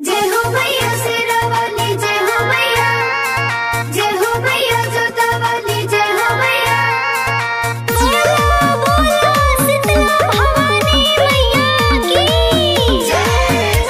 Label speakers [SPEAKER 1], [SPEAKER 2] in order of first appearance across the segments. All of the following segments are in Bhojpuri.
[SPEAKER 1] जय हो मैया शेरावाली जय हो मैया जय हो मैया जोतावाली जय हो मैया बोलो बोलो शीतला भवानी मैया की जय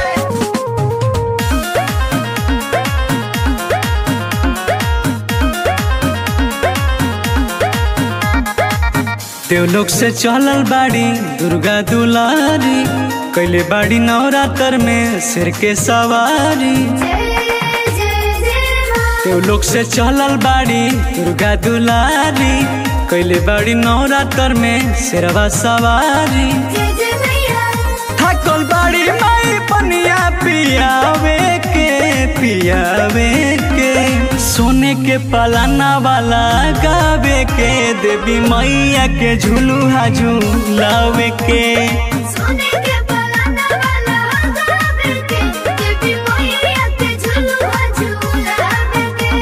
[SPEAKER 2] देवलोक से चलल बाड़ी दुर्गा दुलारी कैले बाड़ी नवरात्र में सिर के सवारी
[SPEAKER 1] जय जय जय माँ
[SPEAKER 2] देवलोक से चलल बाड़ी दुर्गा दुलारी कैले बाड़ी नवरात्र में सिरवा सवारी
[SPEAKER 1] जय जय मैया
[SPEAKER 2] थकल बाड़ी माई पनिया पियावे के पियावे के सोने के पलाना वाला गावे के देवी मैया के झुलुहा झुलावे के
[SPEAKER 1] सोने के पलाना वाला गावे के देवी मैया के झुलुआ झुलावे के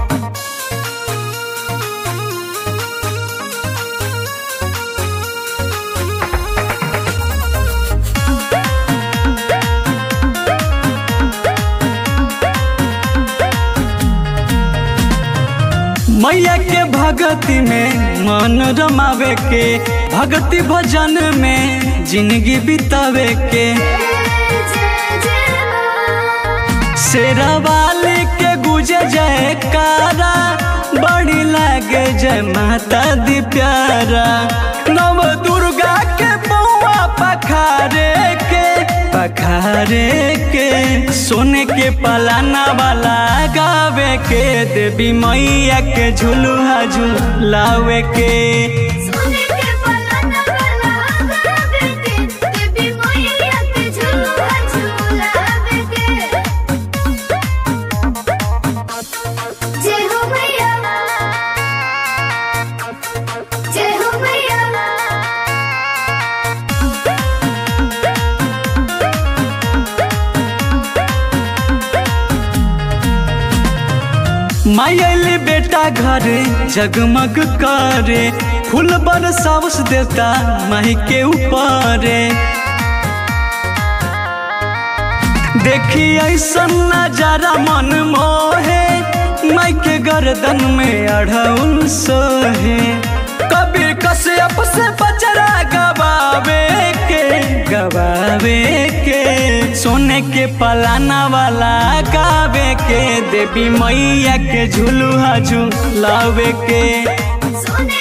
[SPEAKER 2] मैया के भगति में मन रमावे के भक्ति भजन में जिंदगी बितावे के शेरावाली के गुजे जयकारा बड़ी लागे जय माता दी प्यारा नव दुर्गा के बउआ पखारे के पखारे के सोने के पलाना वाला गावे के देवी मैया के झुलुहा झुलावे के
[SPEAKER 1] सोने के पलाना वाला गावे के देवी मैया के झुलुआ झुलावे के जय हो मैया जय हो मैया
[SPEAKER 2] मायली बेटा घर जगमग करे फूल बरसावस देवता माही के ऊपर देखी ऐसा नजारा मन मोहे माई के गर्दन में अढ़उल सोहे कबीर कश्यप से बचरा गवावे के गवावे के सोने के पलाना वाला गावे के देवी मैया के झुलुहा झुलावे के
[SPEAKER 1] सोने